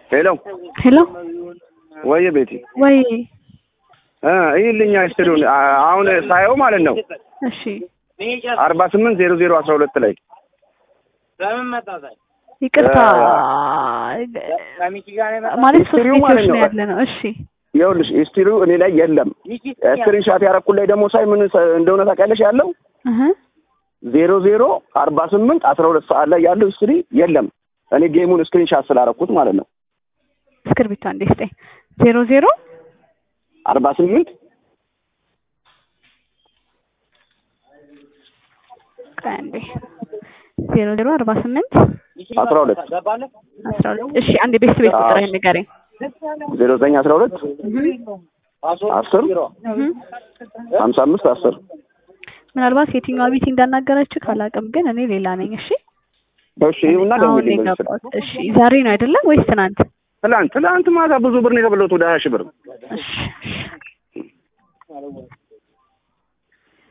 ሄሎ ሄሎ ወይ ቤቲ ወይ እ ይልኛ ስትሉን አሁን ሳየው ማለት ነው እሺ አርባ ስምንት ዜሮ ዜሮ አስራ ሁለት ላይ ይቅርታ ማለት ሶስት ሂስትሪው ቤቶች ማለት ነው ነው። ያለ ነው። እሺ ይኸውልሽ ሂስትሪው እኔ ላይ የለም። ስክሪንሻት ያረኩት ላይ ደግሞ ሳይ ምን ሰ- እንደሆነ ታውቂያለሽ ያለው እህ ዜሮ ዜሮ አርባ ስምንት አስራ ሁለት ሰዓት ላይ ያለው ሂስትሪ የለም። እኔ ጌሙን ስክሪንሻት ስላረኩት ማለት ነው እስክርቢቷ እንዴ ስጠኝ። ዜሮ ዜሮ አርባ ስምንት ቆይ አንዴ ዜሮ ዜሮ አርባ ስምንት አስራ ሁለት አስራ ሁለት እሺ አንዴ ቤት ቤት ቁጥር ንገረኝ። ዜሮ ዘጠኝ አስራ ሁለት እህ አስር እህ ሀምሳ አምስት አስር ምናልባት የትኛዋ ቤት እንዳናገረችህ ካላውቅም ግን እኔ ሌላ ነኝ። እሺ እሺ ይሁንና አሁን ደውልልኝ በዚህ ስልክ። የገባሁት እሺ ዛሬ ነው አይደለም ወይስ ትናንት? ትላንት ትላንት ማታ ብዙ ብር ነው የበላሁት ወደ ሀያ ሺህ ብር እሺ እሺ